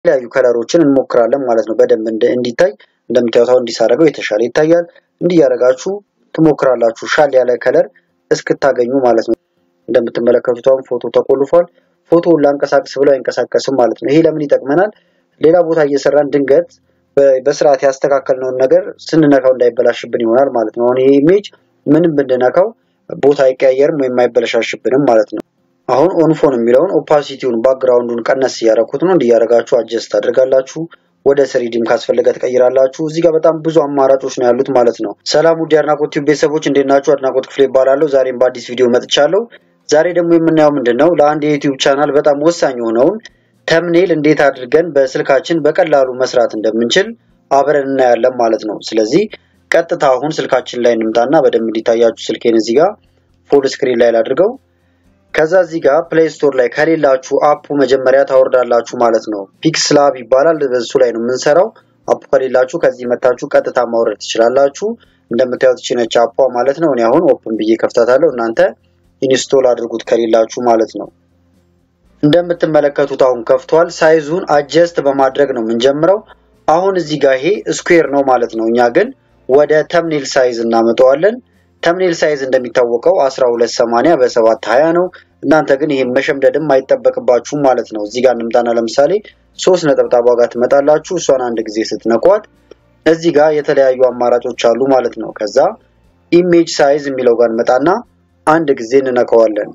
የተለያዩ ከለሮችን እንሞክራለን ማለት ነው። በደንብ እንዲታይ እንደምታዩት አሁን እንዲሳረገው የተሻለ ይታያል። እንዲህ ያደረጋችሁ ትሞክራላችሁ ሻል ያለ ከለር እስክታገኙ ማለት ነው። እንደምትመለከቱት አሁን ፎቶ ተቆልፏል። ፎቶውን ላንቀሳቅስ ብለው አይንቀሳቀስም ማለት ነው። ይሄ ለምን ይጠቅመናል? ሌላ ቦታ እየሰራን ድንገት በስርዓት ያስተካከልነውን ነገር ስንነካው እንዳይበላሽብን ይሆናል ማለት ነው። አሁን ይሄ ኢሜጅ ምንም ብንነካው ቦታ አይቀያየርም ወይም አይበለሻሽብንም ማለት ነው። አሁን ኦንፎን የሚለውን ኦፓሲቲውን ባክግራውንዱን ቀነስ እያደረኩት ነው። እንዲያደረጋችሁ አጀስት አድርጋላችሁ ወደ ስሪዲም ካስፈለገ ትቀይራላችሁ። እዚህ ጋር በጣም ብዙ አማራጮች ነው ያሉት ማለት ነው። ሰላም ውድ የአድናቆት ቲዩብ ቤተሰቦች እንዴት ናችሁ? አድናቆት ክፍሌ ይባላለሁ። ዛሬም በአዲስ ቪዲዮ መጥቻለሁ። ዛሬ ደግሞ የምናየው ምንድን ነው ለአንድ የዩቲዩብ ቻናል በጣም ወሳኝ የሆነውን ተምኔል እንዴት አድርገን በስልካችን በቀላሉ መስራት እንደምንችል አብረን እናያለን ማለት ነው። ስለዚህ ቀጥታ አሁን ስልካችን ላይ እንምጣና በደንብ እንዲታያችሁ ስልኬን እዚህ ጋር ፉል ስክሪን ላይ ላድርገው። ከዛ እዚህ ጋር ፕሌይ ስቶር ላይ ከሌላችሁ አፑ መጀመሪያ ታወርዳላችሁ ማለት ነው። ፒክስላብ ይባላል። በሱ ላይ ነው የምንሰራው። አፑ ከሌላችሁ ከዚህ መታችሁ ቀጥታ ማውረድ ትችላላችሁ። እንደምታዩት ችነች አፑ ማለት ነው። እኔ አሁን ኦፕን ብዬ ከፍታታለሁ። እናንተ ኢንስቶል አድርጉት ከሌላችሁ ማለት ነው። እንደምትመለከቱት አሁን ከፍቷል። ሳይዙን አጀስት በማድረግ ነው የምንጀምረው። አሁን እዚህ ጋር ይሄ ስኩዌር ነው ማለት ነው። እኛ ግን ወደ ተምኔል ሳይዝ እናመጣዋለን። ተምኔል ሳይዝ እንደሚታወቀው 1280 በ720 ነው። እናንተ ግን ይሄን መሸምደድም አይጠበቅባችሁም ማለት ነው። እዚህ ጋር እንምጣና ለምሳሌ ሶስት ነጠብጣብ ዋጋ ትመጣላችሁ። እሷን አንድ ጊዜ ስትነኳት እዚህ ጋር የተለያዩ አማራጮች አሉ ማለት ነው። ከዛ ኢሜጅ ሳይዝ የሚለው ጋር እንመጣና አንድ ጊዜ እንነካዋለን።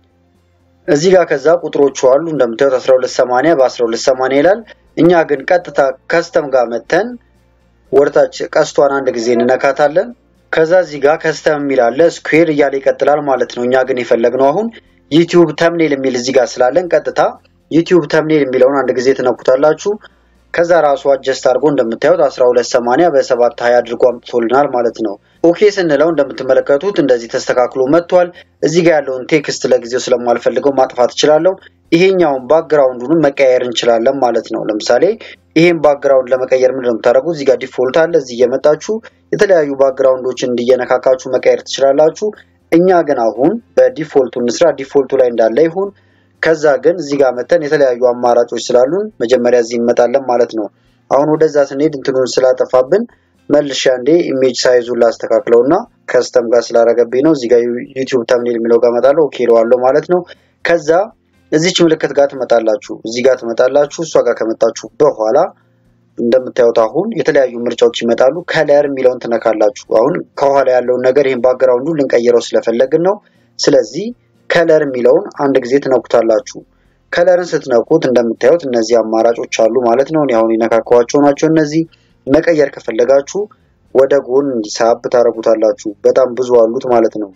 እዚህ ጋር ከዛ ቁጥሮቹ አሉ እንደምታዩት 1280 በ1280 ይላል። እኛ ግን ቀጥታ ከስተም ጋር መተን ወደታች ቀስቷን አንድ ጊዜ እንነካታለን። ከዛ እዚህ ጋር ከስተም የሚል አለ ስኩዌር እያለ ይቀጥላል ማለት ነው። እኛ ግን የፈለግነው አሁን ዩቲዩብ ተምኔል የሚል እዚህ ጋር ስላለን ቀጥታ ዩቲዩብ ተምኔል የሚለውን አንድ ጊዜ ትነኩታላችሁ። ከዛ ራሱ አጀስት አድርጎ እንደምታዩት 1280 በ720 አድርጎ አምጥቶልናል ማለት ነው። ኦኬ ስንለው እንደምትመለከቱት እንደዚህ ተስተካክሎ መጥቷል። እዚህ ጋር ያለውን ቴክስት ለጊዜው ስለማልፈልገው ማጥፋት እችላለሁ። ይሄኛውን ባክግራውንዱንም መቀየር እንችላለን ማለት ነው። ለምሳሌ ይሄን ባክግራውንድ ለመቀየር ምንድን ነው የምታደርጉት? እዚህ ጋር ዲፎልት አለ። እዚህ እየመጣችሁ የተለያዩ ባክግራውንዶችን እንዲየነካካችሁ መቀየር ትችላላችሁ። እኛ ግን አሁን በዲፎልቱ እንስራ። ዲፎልቱ ላይ እንዳለ ይሁን። ከዛ ግን እዚህ ጋር መተን የተለያዩ አማራጮች ስላሉን መጀመሪያ እዚህ እንመጣለን ማለት ነው። አሁን ወደዛ ስንሄድ እንትኑን ስላጠፋብን መልሼ አንዴ ኢሜጅ ሳይዙን ላስተካክለው እና ከስተም ጋር ስላረገብኝ ነው። እዚህ ጋር ዩቲዩብ ተምኔል የሚለው ጋር እመጣለሁ። ኦኬ እለዋለሁ ማለት ነው። ከዛ እዚች ምልክት ጋር ትመጣላችሁ። እዚህ ጋር ትመጣላችሁ። እሷ ጋር ከመጣችሁ በኋላ እንደምታዩት አሁን የተለያዩ ምርጫዎች ይመጣሉ። ከለር የሚለውን ትነካላችሁ። አሁን ከኋላ ያለውን ነገር ይህን ባክግራውንዱ ልንቀይረው ስለፈለግን ነው። ስለዚህ ከለር የሚለውን አንድ ጊዜ ትነኩታላችሁ። ከለርን ስትነኩት እንደምታዩት እነዚህ አማራጮች አሉ ማለት ነው። እኔ አሁን የነካከዋቸው ናቸው። እነዚህ መቀየር ከፈለጋችሁ ወደ ጎን እንዲሳብ ታደርጉታላችሁ። በጣም ብዙ አሉት ማለት ነው።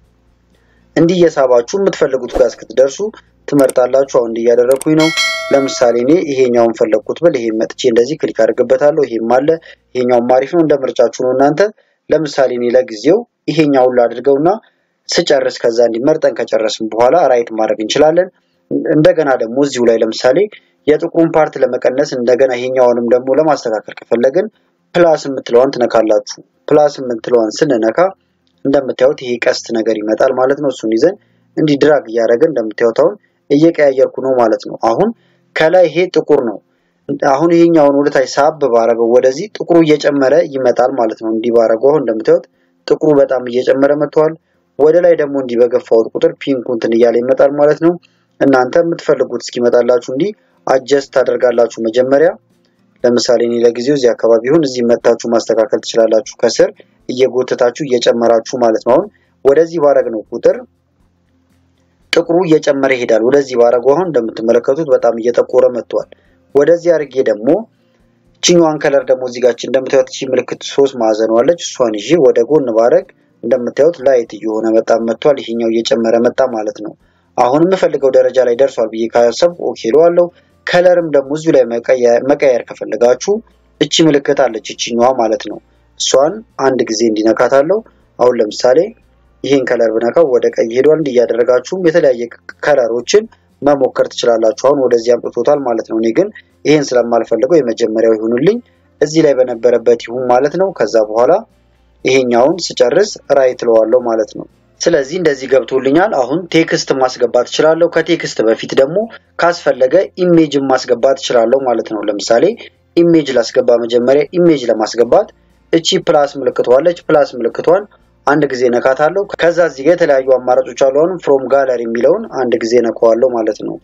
እንዲህ እየሳባችሁ የምትፈልጉት ጋር እስክትደርሱ ትመርጣላችሁ። አሁን እንዲህ እያደረኩኝ ነው። ለምሳሌ እኔ ይሄኛውን ፈለግኩት ብል ይሄን መጥቼ እንደዚህ ክሊክ አድርግበታለሁ። ይሄም አለ። ይሄኛውም አሪፍ ነው። እንደ ምርጫችሁ ነው እናንተ። ለምሳሌ እኔ ለጊዜው ይሄኛውን ላድርገውና ስጨርስ ከዛ እንዲመርጠን ከጨረስን በኋላ ራይት ማድረግ እንችላለን። እንደገና ደግሞ እዚሁ ላይ ለምሳሌ የጥቁሩን ፓርት ለመቀነስ እንደገና ይሄኛውንም ደግሞ ለማስተካከል ከፈለግን ፕላስ የምትለዋን ትነካላችሁ። ፕላስ የምትለዋን ስንነካ እንደምታዩት ይሄ ቀስት ነገር ይመጣል ማለት ነው። እሱን ይዘን እንዲህ ድራግ እያደረግን እንደምታዩት አሁን እየቀያየርኩ ነው ማለት ነው። አሁን ከላይ ይሄ ጥቁር ነው። አሁን ይሄኛውን ወደታች ሳብ ባረገው ወደዚህ ጥቁሩ እየጨመረ ይመጣል ማለት ነው። እንዲህ ባረገው አሁን እንደምታዩት ጥቁሩ በጣም እየጨመረ መጥቷል። ወደ ላይ ደግሞ እንዲህ በገፋሁት ቁጥር ፒንኩ እንትን እያለ ይመጣል ማለት ነው። እናንተ የምትፈልጉት እስኪመጣላችሁ እንዲህ አጀስት ታደርጋላችሁ መጀመሪያ። ለምሳሌ እኔ ለጊዜው እዚህ አካባቢ ይሁን፣ እዚህ መታችሁ ማስተካከል ትችላላችሁ። ከስር እየጎተታችሁ እየጨመራችሁ ማለት ነው። አሁን ወደዚህ ባረግ ነው ቁጥር ጥቁሩ እየጨመረ ይሄዳል። ወደዚህ ባረገው አሁን እንደምትመለከቱት በጣም እየጠቆረ መጥቷል። ወደዚህ አድርጌ ደግሞ እችኛዋን ከለር ደግሞ እዚህ ጋር እንደምታዩት እቺ ምልክት ሶስት ማዕዘን ዋለች። እሷን ይዤ ወደ ጎን ባረግ እንደምታዩት ላይት እየሆነ በጣም መጥቷል። ይሄኛው እየጨመረ መጣ ማለት ነው። አሁን የምፈልገው ደረጃ ላይ ደርሷል ብዬ ካሰብኩ ኦኬ እለዋለሁ። ከለርም ደግሞ እዚሁ ላይ መቀየር ከፈለጋችሁ እቺ ምልክት አለች እችኛዋ ማለት ነው። እሷን አንድ ጊዜ እንዲነካታለሁ። አሁን ለምሳሌ ይህን ከለር ብነካው ወደ ቀይ ሄዷል። እንዲህ እያደረጋችሁም የተለያየ ከለሮችን መሞከር ትችላላችሁ። አሁን ወደዚህ አምጥቶታል ማለት ነው። እኔ ግን ይህን ስለማልፈልገው የመጀመሪያው ይሁንልኝ እዚህ ላይ በነበረበት ይሁን ማለት ነው። ከዛ በኋላ ይሄኛውን ስጨርስ ራይት እለዋለሁ ማለት ነው። ስለዚህ እንደዚህ ገብቶልኛል። አሁን ቴክስት ማስገባት እችላለሁ። ከቴክስት በፊት ደግሞ ካስፈለገ ኢሜጅን ማስገባት እችላለሁ ማለት ነው። ለምሳሌ ኢሜጅ ላስገባ። መጀመሪያ ኢሜጅ ለማስገባት እቺ ፕላስ ምልክቷለች። ፕላስ ምልክቷን አንድ ጊዜ ነካታለሁ። ከዛ እዚህ ጋር የተለያዩ አማራጮች አሉ። አሁን ፍሮም ጋለሪ የሚለውን አንድ ጊዜ ነካዋለሁ ማለት ነው።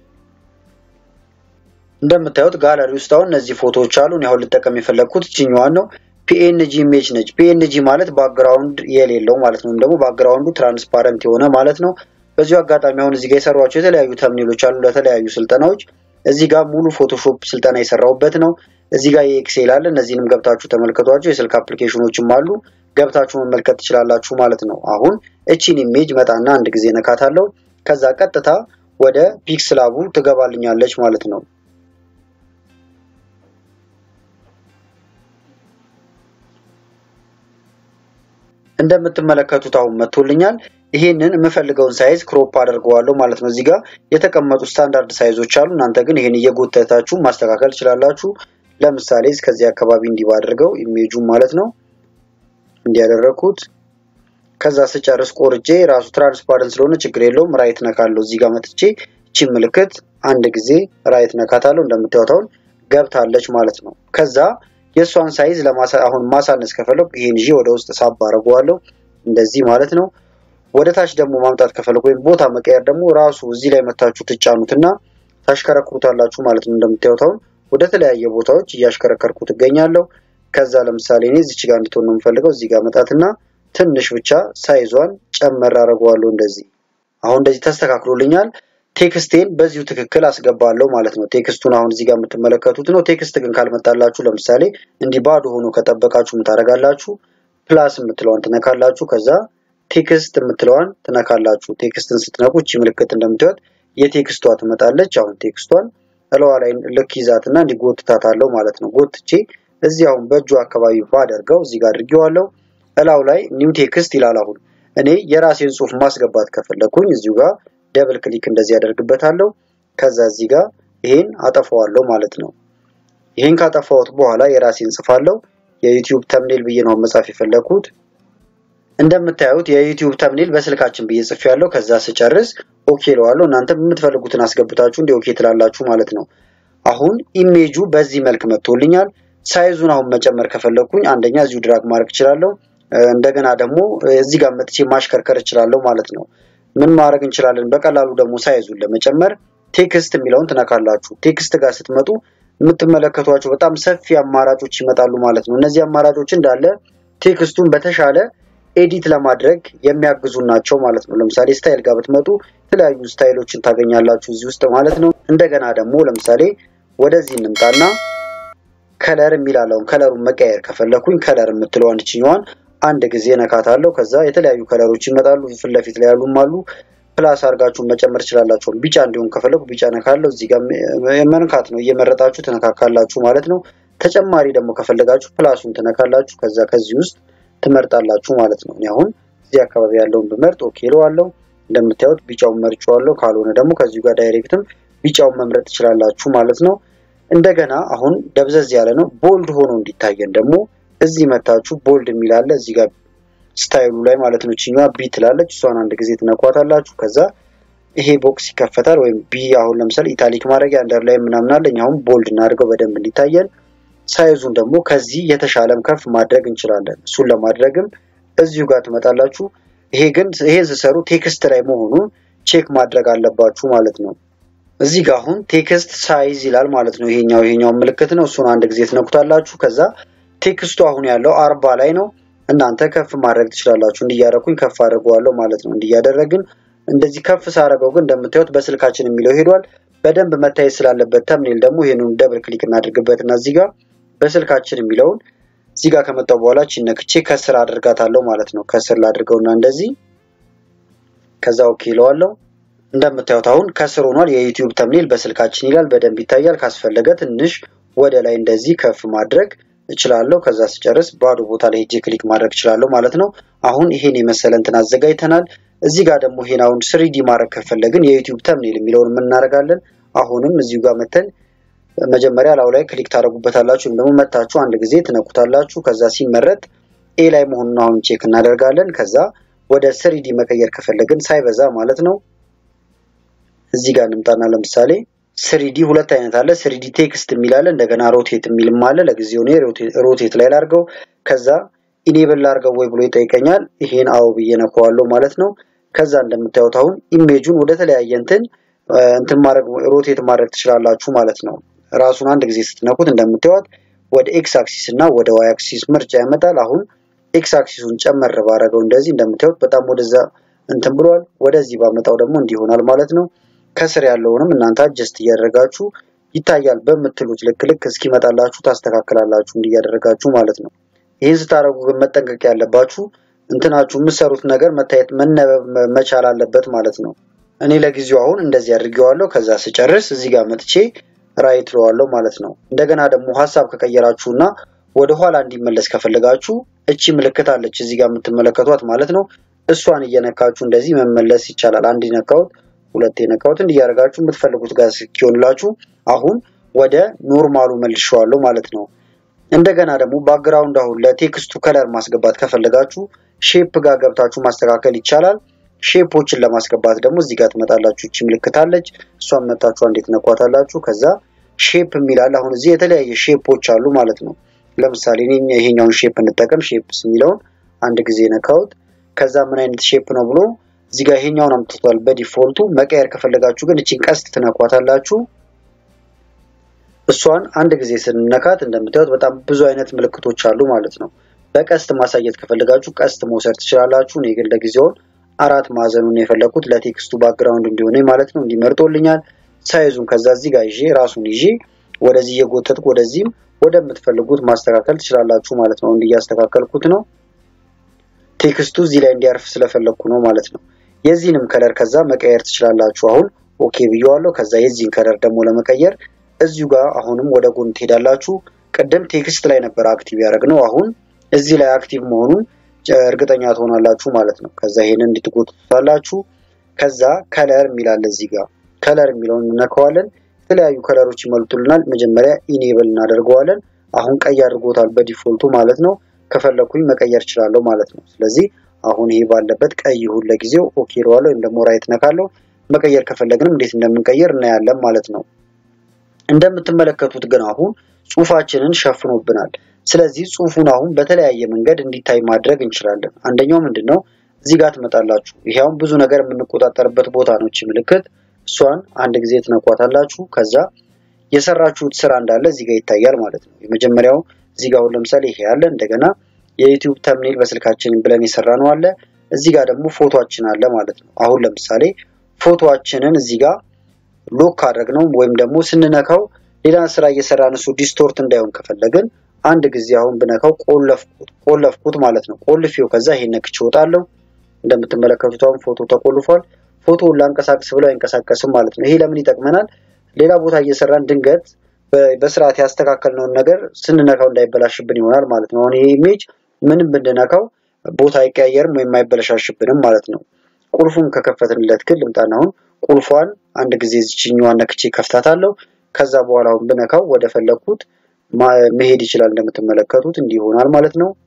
እንደምታዩት ጋለሪ ውስጥ አሁን እነዚህ ፎቶዎች አሉ። እኔ አሁን ልጠቀም የፈለግኩት እችኛዋን ነው። ፒኤንጂ ኢሜጅ ነች። ፒኤንጂ ማለት ባክግራውንድ የሌለው ማለት ነው። ወይም ደግሞ ባክግራውንዱ ትራንስፓረንት የሆነ ማለት ነው። በዚሁ አጋጣሚ አሁን እዚህ ጋር የሰሯቸው የተለያዩ ተምኔሎች አሉ ለተለያዩ ስልጠናዎች። እዚህ ጋር ሙሉ ፎቶሾፕ ስልጠና የሰራሁበት ነው። እዚህ ጋር የኤክሴል አለ። እነዚህንም ገብታችሁ ተመልከቷቸው። የስልክ አፕሊኬሽኖችም አሉ ገብታችሁ መመልከት ትችላላችሁ ማለት ነው። አሁን እቺን ኢሜጅ መጣና አንድ ጊዜ ነካታለሁ። ከዛ ቀጥታ ወደ ፒክስላቡ ትገባልኛለች ማለት ነው። እንደምትመለከቱት አሁን መጥቶልኛል። ይሄንን የምፈልገውን ሳይዝ ክሮፕ አድርገዋለሁ ማለት ነው። እዚህ ጋር የተቀመጡ ስታንዳርድ ሳይዞች አሉ። እናንተ ግን ይሄን እየጎተታችሁ ማስተካከል ትችላላችሁ። ለምሳሌ እስከዚህ አካባቢ እንዲህ ባድርገው ኢሜጁ ማለት ነው እንዲያደረኩት ከዛ ስጨርስ ቆርጬ ራሱ ትራንስፓረንት ስለሆነ ችግር የለውም። ራይት ነካለሁ። እዚህ ጋር መጥቼ እቺ ምልክት አንድ ጊዜ ራይት ነካታለሁ። እንደምታዩት አሁን ገብታለች ማለት ነው። ከዛ የእሷን ሳይዝ አሁን ማሳነስ ከፈለኩ ይሄን ይዤ ወደ ውስጥ ሳብ አድርገዋለሁ እንደዚህ ማለት ነው። ወደ ታች ደግሞ ማምጣት ከፈለኩ ወይም ቦታ መቀየር ደግሞ ራሱ እዚህ ላይ መታችሁ ትጫኑትና ታሽከረክሩታላችሁ ማለት ነው። እንደምታዩት አሁን ወደ ተለያየ ቦታዎች እያሽከረከርኩ ትገኛለሁ። ከዛ ለምሳሌ እኔ እዚች ጋር እንድትሆን ነው የምፈልገው። እዚህ ጋር መጣትና ትንሽ ብቻ ሳይዟን ጨመር አድርገዋለሁ እንደዚህ። አሁን እንደዚህ ተስተካክሎልኛል። ቴክስቴን በዚሁ ትክክል አስገባለሁ ማለት ነው። ቴክስቱን አሁን እዚህ ጋር የምትመለከቱት ነው። ቴክስት ግን ካልመጣላችሁ ለምሳሌ እንዲህ ባዶ ሆኖ ከጠበቃችሁ ምታደርጋላችሁ ፕላስ የምትለዋን ትነካላችሁ። ከዛ ቴክስት የምትለዋን ትነካላችሁ። ቴክስትን ስትነኩ እቺ ምልክት እንደምታዩት የቴክስቷ ትመጣለች። አሁን ቴክስቷን እለዋ ላይ ልክ ይዛትና እንዲህ ጎትታታለሁ ማለት ነው። ጎትቼ እዚህ አሁን በእጁ አካባቢ ባደርገው እዚህ ጋር አድርጌዋለሁ። እላው ላይ ኒው ቴክስት ይላል። አሁን እኔ የራሴን ጽሁፍ ማስገባት ከፈለኩኝ እዚሁ ጋር ደብል ክሊክ እንደዚህ ያደርግበታለሁ። ከዛ እዚህ ጋር ይሄን አጠፋዋለሁ ማለት ነው። ይሄን ካጠፋሁት በኋላ የራሴን ጽፋለሁ። የዩቲዩብ ተምኔል ብዬ ነው መጻፍ የፈለኩት። እንደምታዩት የዩቲዩብ ተምኔል በስልካችን ብዬ ጽፌያለሁ። ከዛ ስጨርስ ኦኬ እለዋለሁ። እናንተ የምትፈልጉትን አስገብታችሁ እንዲ ኦኬ ትላላችሁ ማለት ነው። አሁን ኢሜጁ በዚህ መልክ መጥቶልኛል። ሳይዙን አሁን መጨመር ከፈለኩኝ አንደኛ እዚሁ ድራግ ማድረግ እችላለሁ። እንደገና ደግሞ እዚህ ጋር መጥቼ ማሽከርከር እችላለሁ ማለት ነው። ምን ማድረግ እንችላለን? በቀላሉ ደግሞ ሳይዙን ለመጨመር ቴክስት የሚለውን ትነካላችሁ። ቴክስት ጋር ስትመጡ የምትመለከቷቸው በጣም ሰፊ አማራጮች ይመጣሉ ማለት ነው። እነዚህ አማራጮች እንዳለ ቴክስቱን በተሻለ ኤዲት ለማድረግ የሚያግዙ ናቸው ማለት ነው። ለምሳሌ ስታይል ጋር ብትመጡ የተለያዩ ስታይሎችን ታገኛላችሁ እዚህ ውስጥ ማለት ነው። እንደገና ደግሞ ለምሳሌ ወደዚህ እንምጣና ከለር የሚላለውን ከለሩን መቀየር ከፈለኩኝ ከለር የምትለዋን እችኛዋን አንድ ጊዜ ነካታለሁ። ከዛ የተለያዩ ከለሮች ይመጣሉ። ፊት ለፊት ላይ ያሉም አሉ። ፕላስ አድርጋችሁን መጨመር ትችላላችሁ። ቢጫ እንዲሆን ከፈለኩ ቢጫ ነካለሁ። እዚህ ጋር መንካት ነው፣ እየመረጣችሁ ትነካካላችሁ ማለት ነው። ተጨማሪ ደግሞ ከፈለጋችሁ ፕላሱን ትነካላችሁ። ከዛ ከዚህ ውስጥ ትመርጣላችሁ ማለት ነው። እኔ አሁን እዚህ አካባቢ ያለውን ብመርጥ ኦኬ እለዋለሁ። እንደምታዩት ቢጫውን መርጬዋለሁ። ካልሆነ ደግሞ ከዚሁ ጋር ዳይሬክትም ቢጫውን መምረጥ ትችላላችሁ ማለት ነው። እንደገና አሁን ደብዘዝ ያለ ነው። ቦልድ ሆኖ እንዲታየን ደግሞ እዚህ መታችሁ ቦልድ የሚላለ እዚህ ጋር ስታይሉ ላይ ማለት ነው። ችኛዋ ቢ ትላለች። እሷን አንድ ጊዜ ትነኳታላችሁ። ከዛ ይሄ ቦክስ ይከፈታል። ወይም ቢ አሁን ለምሳሌ ኢታሊክ ማድረጊያ አንደር ላይ ምናምን አለኝ። አሁን ቦልድ እናድርገው በደንብ እንዲታየን። ሳይዙን ደግሞ ከዚህ የተሻለም ከፍ ማድረግ እንችላለን። እሱን ለማድረግም እዚሁ ጋር ትመጣላችሁ። ይሄ ግን ይሄን ስሰሩ ቴክስት ላይ መሆኑን ቼክ ማድረግ አለባችሁ ማለት ነው። እዚህ ጋር አሁን ቴክስት ሳይዝ ይላል ማለት ነው። ይሄኛው ይሄኛው ምልክት ነው። እሱን አንድ ጊዜ ትነኩታላችሁ። ከዛ ቴክስቱ አሁን ያለው አርባ ላይ ነው። እናንተ ከፍ ማድረግ ትችላላችሁ። እንዲያደረኩኝ ከፍ አድርገዋለሁ ማለት ነው። እንዲያደረግን እንደዚህ ከፍ ሳደርገው ግን እንደምታዩት በስልካችን የሚለው ሄዷል። በደንብ መታየት ስላለበት ተምኔል ደግሞ ይሄንን ደብል ክሊክ እናድርግበትና እዚህ ጋር በስልካችን የሚለውን እዚህ ጋር ከመጣው በኋላ ነክቼ ከስር አድርጋታለሁ ማለት ነው። ከስር ላድርገውና እንደዚህ ከዛ ኦኬ ይለዋለሁ። እንደምታዩት አሁን ከስር ሆኗል። የዩቲዩብ ተምኔል በስልካችን ይላል። በደንብ ይታያል። ካስፈለገ ትንሽ ወደ ላይ እንደዚህ ከፍ ማድረግ እችላለሁ። ከዛ ስጨርስ ባዶ ቦታ ላይ ሄጄ ክሊክ ማድረግ እችላለሁ ማለት ነው። አሁን ይሄን የመሰለ እንትን አዘጋጅተናል። እዚህ ጋር ደግሞ ይሄን አሁን ስሪዲ ማድረግ ከፈለግን የዩቲዩብ ተምኔል የሚለውን የምናደርጋለን። አሁንም እዚሁ ጋር መተን መጀመሪያ ላው ላይ ክሊክ ታደርጉበታላችሁ ወይም ደግሞ መታችሁ አንድ ጊዜ ትነኩታላችሁ። ከዛ ሲመረጥ ኤ ላይ መሆኑን አሁን ቼክ እናደርጋለን። ከዛ ወደ ስሪዲ መቀየር ከፈለግን ሳይበዛ ማለት ነው። እዚህ ጋር እንምጣና ለምሳሌ ስሪዲ ሁለት አይነት አለ። ስሪዲ ቴክስት የሚል አለ፣ እንደገና ሮቴት የሚልም አለ። ለጊዜው እኔ ሮቴት ላይ ላርገው፣ ከዛ ኢኔብል ላርገው ወይ ብሎ ይጠይቀኛል። ይሄን አዎ ብዬ ነካዋለሁ ማለት ነው። ከዛ እንደምታዩት አሁን ኢሜጁን ወደ ተለያየ እንትን እንትን ማድረግ ሮቴት ማድረግ ትችላላችሁ ማለት ነው። ራሱን አንድ ጊዜ ስትነኩት እንደምታዩት ወደ ኤክስ አክሲስ እና ወደ ዋይ አክሲስ ምርጫ ያመጣል። አሁን ኤክስ አክሲሱን ጨመር ባረገው እንደዚህ እንደምታዩት በጣም ወደዛ እንትን ብሏል። ወደዚህ ባመጣው ደግሞ እንዲህ ይሆናል ማለት ነው። ከስር ያለውንም እናንተ አጀስት እያደረጋችሁ ይታያል በምትሉት ልክ ልክ እስኪመጣላችሁ ታስተካክላላችሁ እንዲህ እያደረጋችሁ ማለት ነው። ይህን ስታደርጉ ግን መጠንቀቅ ያለባችሁ እንትናችሁ የምትሰሩት ነገር መታየት መነበብ መቻል አለበት ማለት ነው። እኔ ለጊዜው አሁን እንደዚህ አድርጌዋለሁ። ከዛ ስጨርስ እዚህ ጋር መጥቼ ራይት ለዋለሁ ማለት ነው። እንደገና ደግሞ ሀሳብ ከቀየራችሁና ወደ ኋላ እንዲመለስ ከፈለጋችሁ እቺ ምልክት አለች እዚህ ጋር የምትመለከቷት ማለት ነው። እሷን እየነካችሁ እንደዚህ መመለስ ይቻላል። አንድ ነካሁት፣ ሁለት የነካሁት እንዲያደርጋችሁ የምትፈልጉት ጋር እስኪሆንላችሁ አሁን ወደ ኖርማሉ መልሼዋለሁ ማለት ነው። እንደገና ደግሞ ባክግራውንድ አሁን ለቴክስቱ ከለር ማስገባት ከፈለጋችሁ ሼፕ ጋር ገብታችሁ ማስተካከል ይቻላል። ሼፖችን ለማስገባት ደግሞ እዚህ ጋር ትመጣላችሁ። እቺ ምልክት አለች። እሷን መታችሁ እንዴት ነኳታላችሁ። ከዛ ሼፕ የሚላል አሁን እዚህ የተለያየ ሼፖች አሉ ማለት ነው። ለምሳሌ እኔ ይሄኛውን ሼፕ እንጠቀም። ሼፕስ የሚለውን አንድ ጊዜ ነካሁት። ከዛ ምን አይነት ሼፕ ነው ብሎ እዚህ ጋር ይሄኛውን አምጥቷል በዲፎልቱ። መቀየር ከፈለጋችሁ ግን እቺን ቀስት ትነኳታላችሁ። እሷን አንድ ጊዜ ስንነካት እንደምታዩት በጣም ብዙ አይነት ምልክቶች አሉ ማለት ነው። በቀስት ማሳየት ከፈለጋችሁ ቀስት መውሰድ ትችላላችሁ። እኔ ግን ለጊዜውን አራት ማዕዘኑን የፈለኩት ለቴክስቱ ባክግራውንድ እንዲሆነ ማለት ነው። እንዲመርጦልኛል ሳይዙን ከዛ እዚህ ጋር ይዤ ራሱን ይዤ ወደዚህ እየጎተትኩ ወደዚህም ወደምትፈልጉት ማስተካከል ትችላላችሁ ማለት ነው። እንዲህ እያስተካከልኩት ነው። ቴክስቱ እዚህ ላይ እንዲያርፍ ስለፈለግኩ ነው ማለት ነው። የዚህንም ከለር ከዛ መቀየር ትችላላችሁ። አሁን ኦኬ ብየዋለሁ። ከዛ የዚህን ከለር ደግሞ ለመቀየር እዚሁ ጋር አሁንም ወደ ጎን ትሄዳላችሁ። ቅድም ቴክስት ላይ ነበር አክቲቭ ያደረግነው። አሁን እዚህ ላይ አክቲቭ መሆኑን እርግጠኛ ትሆናላችሁ ማለት ነው። ከዛ ይሄንን እንድትጎትታላችሁ። ከዛ ከለር የሚላለ እዚህ ጋር ከለር የሚለውን እነካዋለን። የተለያዩ ከለሮች ይመልጡልናል። መጀመሪያ ኢኔብል እናደርገዋለን። አሁን ቀይ አድርጎታል በዲፎልቱ ማለት ነው። ከፈለኩኝ መቀየር እችላለሁ ማለት ነው። ስለዚህ አሁን ይሄ ባለበት ቀይ ይሁን ለጊዜው ኦኬ እለዋለሁ፣ ወይም ደግሞ ራይት ነካለሁ። መቀየር ከፈለግንም እንዴት እንደምንቀየር እናያለን ማለት ነው። እንደምትመለከቱት ግን አሁን ጽሁፋችንን ሸፍኖብናል። ስለዚህ ጽሁፉን አሁን በተለያየ መንገድ እንዲታይ ማድረግ እንችላለን። አንደኛው ምንድን ነው? እዚህ ጋር ትመጣላችሁ። ይሄ አሁን ብዙ ነገር የምንቆጣጠርበት ቦታ ነው። እቺ ምልክት እሷን አንድ ጊዜ ትነኳታላችሁ። ከዛ የሰራችሁት ስራ እንዳለ እዚህ ጋር ይታያል ማለት ነው። የመጀመሪያው እዚህ ጋር አሁን ለምሳሌ ይሄ አለ። እንደገና የዩቲዩብ ተምኔል በስልካችን ብለን የሰራ ነው አለ። እዚህ ጋር ደግሞ ፎቶአችን አለ ማለት ነው። አሁን ለምሳሌ ፎቶአችንን እዚህ ጋር ሎክ ካደረግ ነው ወይም ደግሞ ስንነካው ሌላ ስራ እየሰራን እሱ ዲስቶርት እንዳይሆን ከፈለግን አንድ ጊዜ አሁን ብነካው ቆለፍኩት ቆለፍኩት ማለት ነው። ቆልፌው ከዛ ይሄን ነክቼ እወጣለሁ። እንደምትመለከቱት አሁን ፎቶ ተቆልፏል። ፎቶውን ላንቀሳቅስ ብለው አይንቀሳቀስም ማለት ነው። ይሄ ለምን ይጠቅመናል? ሌላ ቦታ እየሰራን ድንገት በስርዓት ያስተካከልነውን ነገር ስንነካው እንዳይበላሽብን ይሆናል ማለት ነው። አሁን ይሄ ኢሜጅ ምንም ብንነካው ቦታ አይቀያየርም ወይም አይበለሻሽብንም ማለት ነው። ቁልፉን ከከፈትንለት ግን ልምጣና አሁን ቁልፏን አንድ ጊዜ ዝችኛዋን ነክቼ ከፍታታለሁ። ከዛ በኋላ አሁን ብነካው ወደ ፈለግኩት መሄድ ይችላል። እንደምትመለከቱት እንዲህ ይሆናል ማለት ነው።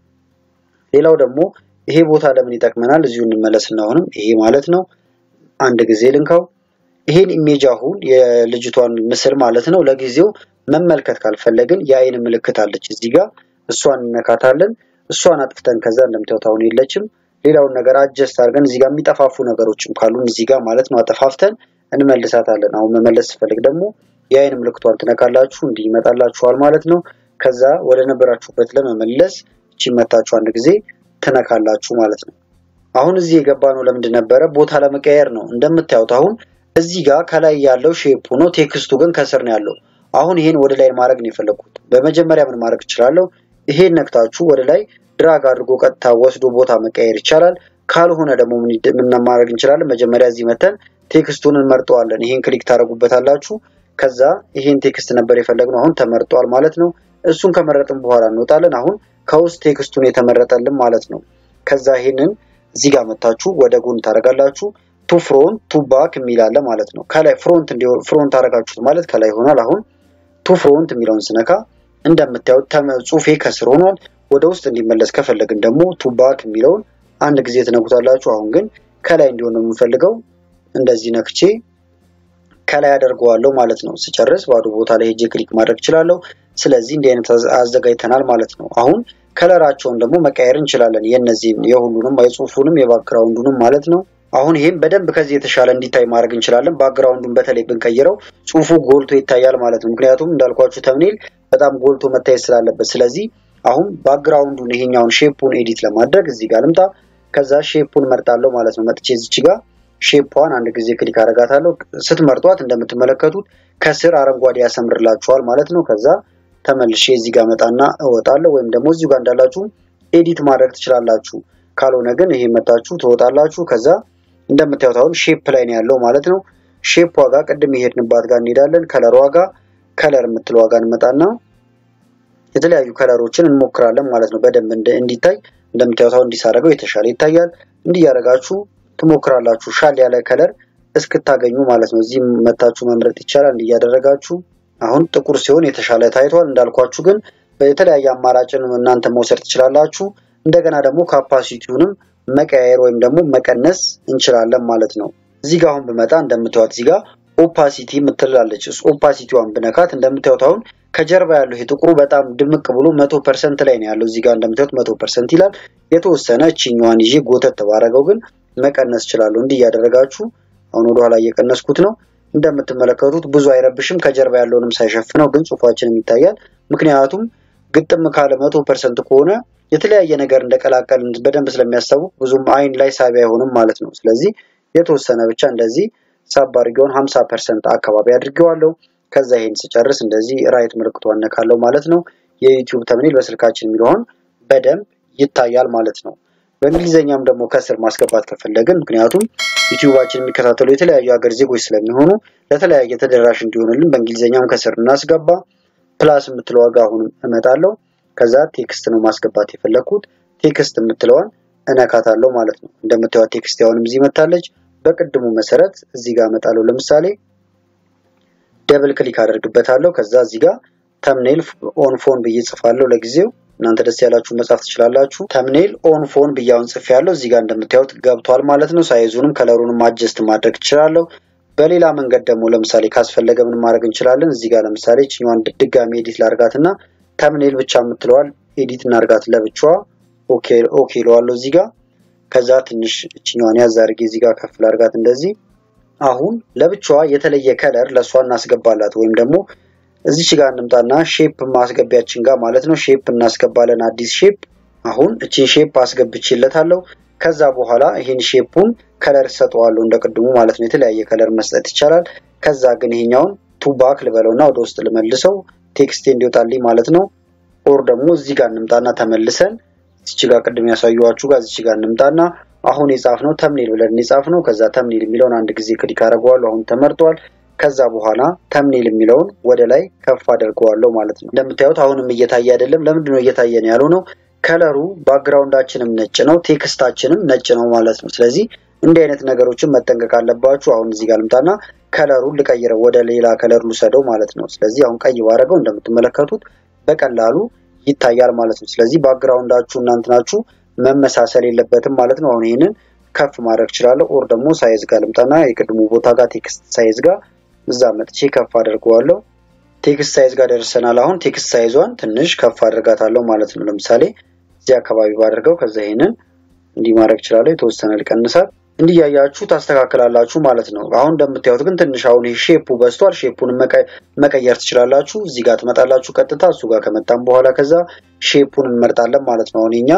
ሌላው ደግሞ ይሄ ቦታ ለምን ይጠቅመናል? እዚሁ እንመለስና አሁንም ይሄ ማለት ነው አንድ ጊዜ ልንካው። ይሄን ኢሜጅ አሁን የልጅቷን ምስል ማለት ነው ለጊዜው መመልከት ካልፈለግን የአይን ምልክት አለች እዚህ ጋር እሷን እነካታለን። እሷን አጥፍተን ከዛ እንደምታዩት አሁን የለችም። ሌላውን ነገር አጀስት አድርገን እዚህ ጋር የሚጠፋፉ ነገሮችም ካሉን እዚህ ጋር ማለት ነው አጠፋፍተን እንመልሳታለን። አሁን መመለስ ስፈልግ ደግሞ የአይን ምልክቷን ትነካላችሁ እንዲህ ይመጣላችኋል ማለት ነው። ከዛ ወደ ነበራችሁበት ለመመለስ እቺ መታችሁ አንድ ጊዜ ትነካላችሁ ማለት ነው። አሁን እዚህ የገባ ነው ለምንድን ነበረ? ቦታ ለመቀየር ነው። እንደምታዩት አሁን እዚህ ጋር ከላይ ያለው ሼፕ ነው፣ ቴክስቱ ግን ከስር ነው ያለው። አሁን ይሄን ወደ ላይ ማድረግ ነው የፈለግኩት። በመጀመሪያ ምን ማድረግ እችላለሁ? ይሄን ነክታችሁ ወደ ላይ ድራግ አድርጎ ቀጥታ ወስዶ ቦታ መቀየር ይቻላል። ካልሆነ ደግሞ ምን ማድረግ እንችላለን? መጀመሪያ እዚህ መተን ቴክስቱን እንመርጠዋለን። ይሄን ክሊክ ታደርጉበታላችሁ። ከዛ ይሄን ቴክስት ነበር የፈለግነው፣ አሁን ተመርጧል ማለት ነው። እሱን ከመረጥን በኋላ እንወጣለን። አሁን ከውስጥ ቴክስቱን የተመረጠልን ማለት ነው። ከዛ ይሄንን እዚህ ጋር መታችሁ ወደ ጎን ታደርጋላችሁ። ቱ ፍሮንት ቱ ባክ የሚል አለ ማለት ነው። ከላይ ፍሮንት እንዲሆን ፍሮንት አደረጋችሁት ማለት ከላይ ይሆናል። አሁን ቱ ፍሮንት የሚለውን ስነካ እንደምታዩት ጽሁፌ ከስር ሆኗል። ወደ ውስጥ እንዲመለስ ከፈለግን ደግሞ ቱ ባክ የሚለውን አንድ ጊዜ ትነኩታላችሁ። አሁን ግን ከላይ እንዲሆን ነው የምፈልገው። እንደዚህ ነክቼ ከላይ አደርገዋለሁ ማለት ነው። ስጨርስ ባዶ ቦታ ላይ ሄጄ ክሊክ ማድረግ እችላለሁ። ስለዚህ እንዲህ አይነት አዘጋጅተናል ማለት ነው። አሁን ከለራቸውን ደግሞ መቀየር እንችላለን። የነዚህን የሁሉንም የጽሁፉንም የባክግራውንዱንም ማለት ነው። አሁን ይህም በደንብ ከዚህ የተሻለ እንዲታይ ማድረግ እንችላለን። ባክግራውንዱን በተለይ ብንቀይረው ጽሁፉ ጎልቶ ይታያል ማለት ነው። ምክንያቱም እንዳልኳችሁ ተምኔል በጣም ጎልቶ መታየት ስላለበት። ስለዚህ አሁን ባክግራውንዱን ይሄኛውን ሼፑን ኤዲት ለማድረግ እዚህ ጋር ልምጣ። ከዛ ሼፑን መርጣለሁ ማለት ነው። መጥቼ እዚች ጋር ሼፕዋን አንድ ጊዜ ክሊክ አደርጋታለሁ። ስትመርጧት እንደምትመለከቱት ከስር አረንጓዴ ያሰምርላችኋል ማለት ነው። ከዛ ተመልሼ እዚህ ጋር መጣና እወጣለሁ። ወይም ደግሞ እዚሁ ጋር እንዳላችሁ ኤዲት ማድረግ ትችላላችሁ። ካልሆነ ግን ይሄ መታችሁ ትወጣላችሁ። ከዛ እንደምታዩት አሁን ሼፕ ላይ ነው ያለው ማለት ነው። ሼፕ ዋጋ ቅድም የሄድንባት ጋር እንሄዳለን። ከለር ዋጋ ከለር የምትል ዋጋ እንመጣና የተለያዩ ከለሮችን እንሞክራለን ማለት ነው። በደንብ እንዲታይ እንደምታዩት አሁን እንዲሳረገው የተሻለ ይታያል። እንዲህ ያደረጋችሁ ትሞክራላችሁ ሻል ያለ ከለር እስክታገኙ ማለት ነው። እዚህ መታችሁ መምረጥ ይቻላል። እንዲህ እያደረጋችሁ አሁን ጥቁር ሲሆን የተሻለ ታይቷል። እንዳልኳችሁ ግን የተለያየ አማራጭን እናንተ መውሰድ ትችላላችሁ። እንደገና ደግሞ ካፓሲቲውንም መቀያየር ወይም ደግሞ መቀነስ እንችላለን ማለት ነው። እዚህ ጋር አሁን ብመጣ እንደምታዩት እዚህ ጋር ኦፓሲቲ የምትላለች ኦፓሲቲዋን ብነካት እንደምታዩት አሁን ከጀርባ ያለው ይሄ ጥቁሩ በጣም ድምቅ ብሎ መቶ ፐርሰንት ላይ ነው ያለው። እዚህ ጋር እንደምታዩት መቶ ፐርሰንት ይላል። የተወሰነ እችኛዋን ይዤ ጎተት ባረገው ግን መቀነስ እችላለሁ። እንዲህ እያደረጋችሁ አሁን ወደኋላ እየቀነስኩት ነው። እንደምትመለከቱት ብዙ አይረብሽም። ከጀርባ ያለውንም ሳይሸፍነው ግን ጽሁፋችንም ይታያል። ምክንያቱም ግጥም ካለ መቶ ፐርሰንት ከሆነ የተለያየ ነገር እንደቀላቀልን በደንብ ስለሚያስታውቅ ብዙም አይን ላይ ሳቢ አይሆንም ማለት ነው። ስለዚህ የተወሰነ ብቻ እንደዚህ ሳብ አድርጌውን ሀምሳ ፐርሰንት አካባቢ አድርጌዋለሁ። ከዛ ይሄን ስጨርስ እንደዚህ ራይት ምልክቱ አነካለሁ ማለት ነው። የዩቲዩብ ተምኔል በስልካችን የሚለውን በደንብ ይታያል ማለት ነው። በእንግሊዝኛም ደግሞ ከስር ማስገባት ከፈለግን ምክንያቱም ዩቲዩባችን የሚከታተሉ የተለያዩ ሀገር ዜጎች ስለሚሆኑ ለተለያየ ተደራሽ እንዲሆንልን በእንግሊዝኛም ከስር እናስገባ። ፕላስ የምትለው ዋጋ አሁንም እመጣለሁ። ከዛ ቴክስት ነው ማስገባት የፈለግኩት። ቴክስት የምትለዋን እነካታለሁ ማለት ነው። እንደምታዩት ቴክስት አሁንም እዚህ መታለች። በቅድሙ መሰረት እዚህ ጋር እመጣለሁ። ለምሳሌ ደብል ክሊክ አደርግበታለሁ። ከዛ እዚህ ጋር ተምኔል ኦን ፎን ብዬ ጽፋለሁ። ለጊዜው እናንተ ደስ ያላችሁ መጻፍ ትችላላችሁ። ተምኔል ኦን ፎን ብዬ አሁን ጽፌ ያለው እዚህ ጋር እንደምታዩት ገብቷል ማለት ነው። ሳይዙንም ከለሩንም አጀስት ማድረግ እችላለሁ። በሌላ መንገድ ደግሞ ለምሳሌ ካስፈለገ ምን ማድረግ እንችላለን? እዚህ ጋር ለምሳሌ እችኛዋን ድጋሚ ኤዲት ላርጋት እና ተምኔል ብቻ የምትለዋል ኤዲት እናርጋት ለብቻዋ። ኦኬ ኦኬ እለዋለሁ እዚህ ጋር ከዛ ትንሽ እችኛዋን ያዝ አድርጌ እዚህ ጋር ከፍ ላርጋት እንደዚህ። አሁን ለብቻዋ የተለየ ከለር ለእሷ እናስገባላት ወይም ደግሞ እዚች ጋር እንምጣና ሼፕ ማስገቢያችን ጋር ማለት ነው ሼፕ እናስገባለን። አዲስ ሼፕ አሁን እችን ሼፕ አስገብቼለታለሁ። ከዛ በኋላ ይህን ሼፑን ከለር ሰጠዋለሁ እንደ ቅድሙ ማለት ነው። የተለያየ ከለር መስጠት ይቻላል። ከዛ ግን ይሄኛውን ቱባክ ልበለውና ወደ ውስጥ ልመልሰው ቴክስቴ እንዲወጣልኝ ማለት ነው። ኦር ደግሞ እዚህ ጋር እንምጣና ተመልሰን እዚች ጋር ቅድም ያሳየኋችሁ ጋር እዚች ጋር እንምጣና አሁን የጻፍነው ተምኔል ብለን የጻፍነው ከዛ ተምኔል የሚለውን አንድ ጊዜ ክሊክ አደርገዋለሁ። አሁን ተመርጧል። ከዛ በኋላ ተምኔል የሚለውን ወደ ላይ ከፍ አደርገዋለሁ ማለት ነው። እንደምታዩት አሁንም እየታየ አይደለም። ለምንድን ነው እየታየ ነው ያለው ነው? ከለሩ ባክግራውንዳችንም ነጭ ነው፣ ቴክስታችንም ነጭ ነው ማለት ነው። ስለዚህ እንዲህ አይነት ነገሮችን መጠንቀቅ አለባችሁ። አሁን እዚህ ጋር ልምጣና ከለሩን ልቀይረው፣ ወደ ሌላ ከለር ልውሰደው ማለት ነው። ስለዚህ አሁን ቀይ ባረገው እንደምትመለከቱት በቀላሉ ይታያል ማለት ነው። ስለዚህ ባክግራውንዳችሁ እናንት ናችሁ መመሳሰል የለበትም ማለት ነው። አሁን ይህንን ከፍ ማድረግ እችላለሁ። ኦር ደግሞ ሳይዝ ጋር ልምጣና የቅድሙ ቦታ ጋር ቴክስት ሳይዝ ጋር እዛ መጥቼ ከፍ አድርገዋለሁ። ቴክስት ሳይዝ ጋር ደርሰናል። አሁን ቴክስት ሳይዟን ትንሽ ከፍ አድርጋታለሁ ማለት ነው። ለምሳሌ እዚህ አካባቢ ባደርገው ከዛ ይሄንን እንዲህ ማድረግ እችላለሁ። የተወሰነ ልቀንሳት። እንዲህ ያያችሁ ታስተካክላላችሁ ማለት ነው። አሁን እንደምታዩት ግን ትንሽ አሁን ይሄ ሼፑ በዝቷል። ሼፑን መቀየር ትችላላችሁ። እዚህ ጋር ትመጣላችሁ ቀጥታ እሱ ጋር ከመጣም በኋላ ከዛ ሼፑን እንመርጣለን ማለት ነው። አሁን የኛ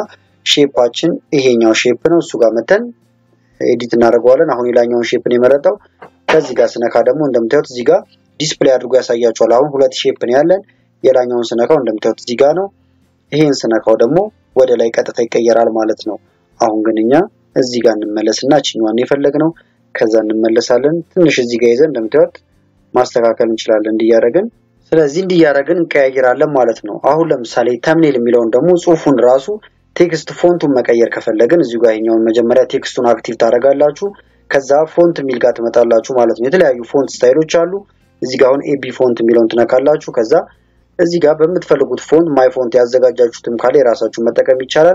ሼፓችን ይሄኛው ሼፕ ነው። እሱ ጋር መተን ኤዲት እናደርገዋለን። አሁን የላኛውን ሼፕን የመረጠው ከዚህ ጋር ስነካ ደግሞ እንደምታዩት እዚህ ጋር ዲስፕሌይ አድርጎ ያሳያቸዋል። አሁን ሁለት ሼፕ ነው ያለን። የላኛውን ስነካው እንደምታዩት እዚህ ጋር ነው። ይሄን ስነካው ደግሞ ወደ ላይ ቀጥታ ይቀየራል ማለት ነው። አሁን ግን እኛ እዚህ ጋር እንመለስና እችኛዋን የፈለግነው ከዛ እንመለሳለን። ትንሽ እዚህ ጋር ይዘን እንደምታዩት ማስተካከል እንችላለን እንዲያደረግን። ስለዚህ እንዲያደረግን እንቀያይራለን ማለት ነው። አሁን ለምሳሌ ተምኔል የሚለውን ደግሞ ጽሁፉን ራሱ ቴክስት ፎንቱን መቀየር ከፈለግን እዚሁ ጋር ይሄኛውን መጀመሪያ ቴክስቱን አክቲቭ ታደርጋላችሁ። ከዛ ፎንት የሚል ጋር ትመጣላችሁ ማለት ነው። የተለያዩ ፎንት ስታይሎች አሉ። እዚህ ጋር አሁን ኤቢ ፎንት የሚለውን ትነካላችሁ። ከዛ እዚህ ጋር በምትፈልጉት ፎንት ማይ ፎንት ያዘጋጃችሁትም ካለ የራሳችሁን መጠቀም ይቻላል።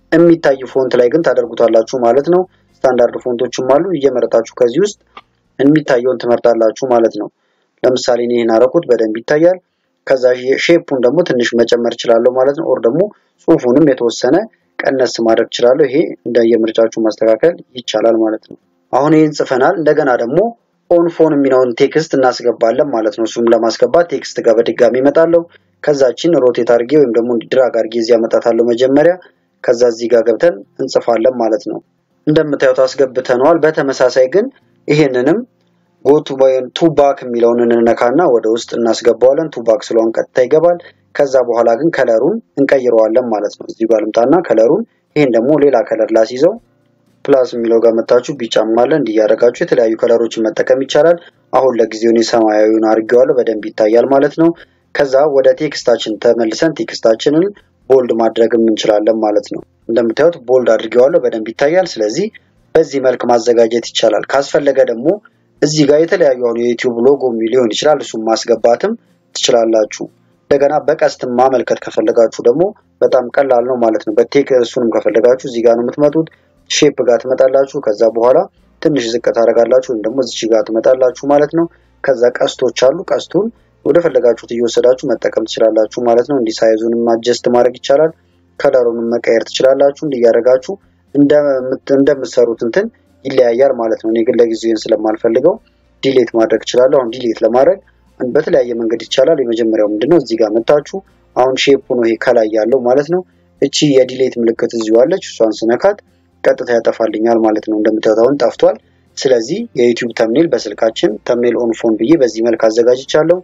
የሚታይ ፎንት ላይ ግን ታደርጉታላችሁ ማለት ነው። ስታንዳርድ ፎንቶችም አሉ። እየመረጣችሁ ከዚህ ውስጥ የሚታየውን ትመርጣላችሁ ማለት ነው። ለምሳሌ እኔ ይህን አረኩት በደንብ ይታያል። ከዛ ሼፑን ደግሞ ትንሽ መጨመር እችላለሁ ማለት ነው። ኦር ደግሞ ጽሁፉንም የተወሰነ ቀነስ ማድረግ እችላለሁ። ይሄ እንደየምርጫችሁ ማስተካከል ይቻላል ማለት ነው። አሁን ይህን ጽፈናል። እንደገና ደግሞ ኦን ፎን የሚለውን ቴክስት እናስገባለን ማለት ነው። እሱም ለማስገባት ቴክስት ጋር በድጋሚ እመጣለሁ። ከዛችን ሮቴት አድርጌ ወይም ደግሞ ድራግ አድርጌ እዚህ አመጣታለሁ መጀመሪያ። ከዛ እዚህ ጋር ገብተን እንጽፋለን ማለት ነው። እንደምታዩት አስገብተነዋል። በተመሳሳይ ግን ይሄንንም ጎቱ ወይም ቱባክ የሚለውን እንነካና ወደ ውስጥ እናስገባዋለን። ቱባክ ስለሆን ቀጥታ ይገባል። ከዛ በኋላ ግን ከለሩን እንቀይረዋለን ማለት ነው። እዚህ ጋር ልምጣና ከለሩን ይሄን ደግሞ ሌላ ከለር ላስይዘው ፕላስ የሚለው ጋር መታችሁ ቢጫም አለ እንዲያደርጋችሁ የተለያዩ ከለሮችን መጠቀም ይቻላል። አሁን ለጊዜው እኔ ሰማያዊውን አድርጌዋለሁ በደንብ ይታያል ማለት ነው። ከዛ ወደ ቴክስታችን ተመልሰን ቴክስታችንን ቦልድ ማድረግም እንችላለን ማለት ነው። እንደምታዩት ቦልድ አድርጌዋለሁ በደንብ ይታያል። ስለዚህ በዚህ መልክ ማዘጋጀት ይቻላል። ካስፈለገ ደግሞ እዚህ ጋር የተለያዩ አሁን የዩቲዩብ ሎጎ ሊሆን ይችላል። እሱም ማስገባትም ትችላላችሁ። እንደገና በቀስትም ማመልከት ከፈለጋችሁ ደግሞ በጣም ቀላል ነው ማለት ነው። በቴክ እሱንም ከፈለጋችሁ እዚህ ጋር ነው የምትመጡት። ሼፕ ጋር ትመጣላችሁ። ከዛ በኋላ ትንሽ ዝቅ ታደርጋላችሁ ወይም ደግሞ እዚህ ጋር ትመጣላችሁ ማለት ነው። ከዛ ቀስቶች አሉ። ቀስቱን ወደ ፈለጋችሁት እየወሰዳችሁ መጠቀም ትችላላችሁ ማለት ነው። እንዲህ ሳይዙንም አጀስት ማድረግ ይቻላል። ከለሩንም መቀየር ትችላላችሁ። እንዲህ እያደረጋችሁ እንደምትሰሩት እንትን ይለያያል ማለት ነው። እኔ ግን ለጊዜውን ስለማልፈልገው ዲሌት ማድረግ እችላለሁ። አሁን ዲሌት ለማድረግ በተለያየ መንገድ ይቻላል። የመጀመሪያው ምንድነው እዚህ ጋር መታችሁ አሁን ሼፑ ነው ይሄ ከላይ ያለው ማለት ነው። እቺ የዲሌት ምልክት እዚሁ አለች። እሷን ስነካት ቀጥታ ያጠፋልኛል ማለት ነው። እንደምታዩት አሁን ጠፍቷል። ስለዚህ የዩቲዩብ ተምኔል በስልካችን ተምኔል ኦን ፎን ብዬ በዚህ መልክ አዘጋጅቻለሁ።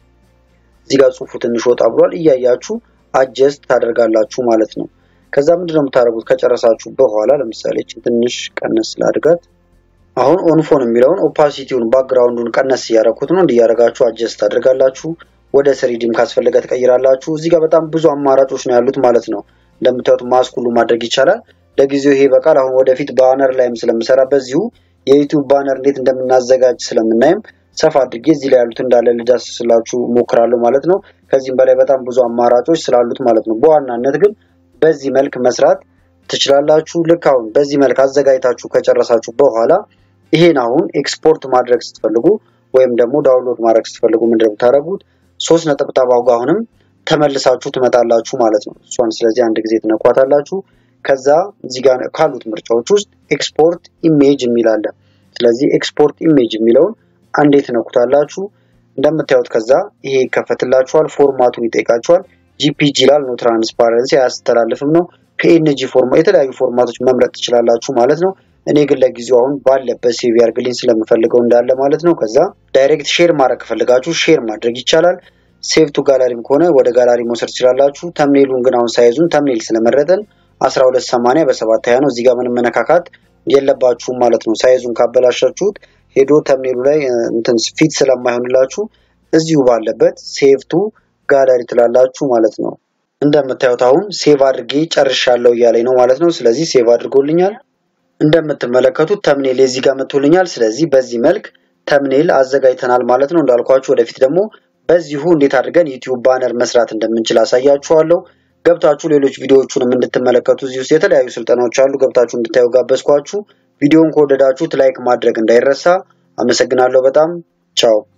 እዚህ ጋር ጽሁፉ ትንሽ ወጣ ብሏል። እያያችሁ አጀስት ታደርጋላችሁ ማለት ነው። ከዛ ምንድነው የምታደርጉት ከጨረሳችሁ በኋላ ለምሳሌ ትንሽ ቀነስ ላድርጋት። አሁን ኦንፎን የሚለውን ኦፓሲቲውን ባክግራውንዱን ቀነስ እያደረኩት ነው። እንዲያደርጋችሁ አጀስት ታደርጋላችሁ። ወደ ስሪዲም ካስፈለገ ትቀይራላችሁ። እዚህ ጋር በጣም ብዙ አማራጮች ነው ያሉት ማለት ነው። እንደምታዩት ማስክ ሁሉ ማድረግ ይቻላል። ለጊዜው ይሄ በቃል አሁን ወደፊት ባነር ላይም ስለምሰራ በዚሁ የዩቲዩብ ባነር እንዴት እንደምናዘጋጅ ስለምናይም ሰፋ አድርጌ እዚህ ላይ ያሉት እንዳለ ልዳስስላችሁ ሞክራለሁ ማለት ነው። ከዚህም በላይ በጣም ብዙ አማራጮች ስላሉት ማለት ነው። በዋናነት ግን በዚህ መልክ መስራት ትችላላችሁ። ልክ አሁን በዚህ መልክ አዘጋጅታችሁ ከጨረሳችሁ በኋላ ይሄን አሁን ኤክስፖርት ማድረግ ስትፈልጉ ወይም ደግሞ ዳውንሎድ ማድረግ ስትፈልጉ ምንድን ነው የምታደርጉት? ሶስት ነጠብጣባው ጋር አሁንም ተመልሳችሁ ትመጣላችሁ ማለት ነው። እሷን ስለዚህ አንድ ጊዜ ትነኳታላችሁ። ከዛ እዚህ ጋር ካሉት ምርጫዎች ውስጥ ኤክስፖርት ኢሜጅ የሚል አለ። ስለዚህ ኤክስፖርት ኢሜጅ የሚለውን አንዴ ትነኩታላችሁ። እንደምታዩት ከዛ ይሄ ይከፈትላችኋል። ፎርማቱን ይጠይቃችኋል። ጂፒጂ ይላል። ኖ ትራንስፓረንሲ አያስተላልፍም ነው። ፒኤንጂ ፎርማ የተለያዩ ፎርማቶች መምረጥ ትችላላችሁ ማለት ነው። እኔ ግን ለጊዜው አሁን ባለበት ሴቭ ያርግልኝ ስለምፈልገው እንዳለ ማለት ነው። ከዛ ዳይሬክት ሼር ማድረግ ከፈለጋችሁ ሼር ማድረግ ይቻላል። ሴቭ ቱ ጋላሪም ከሆነ ወደ ጋላሪ መውሰድ ትችላላችሁ። ተምኔሉን ግን አሁን ሳይዙን ተምኔል ስለመረጠን 1280 በሰባት ሀያ ነው። እዚህ ጋር ምንም መነካካት የለባችሁም ማለት ነው። ሳይዙን ካበላሻችሁት ሄዶ ተምኔሉ ላይ እንትን ፊት ስለማይሆንላችሁ እዚሁ ባለበት ሴቭ ቱ ጋላሪ ትላላችሁ ማለት ነው። እንደምታዩት አሁን ሴቭ አድርጌ ጨርሻለሁ እያለኝ ነው ማለት ነው። ስለዚህ ሴቭ አድርጎልኛል። እንደምትመለከቱት ተምኔል የዚህ ጋር መጥቶልኛል። ስለዚህ በዚህ መልክ ተምኔል አዘጋጅተናል ማለት ነው። እንዳልኳችሁ ወደፊት ደግሞ በዚሁ እንዴት አድርገን ዩቲዩብ ባነር መስራት እንደምንችል አሳያችኋለሁ። ገብታችሁ ሌሎች ቪዲዮዎቹንም እንድትመለከቱ እዚህ ውስጥ የተለያዩ ስልጠናዎች አሉ። ገብታችሁ እንድታዩ ጋበዝኳችሁ። ቪዲዮውን ከወደዳችሁት ላይክ ማድረግ እንዳይረሳ። አመሰግናለሁ በጣም ቻው።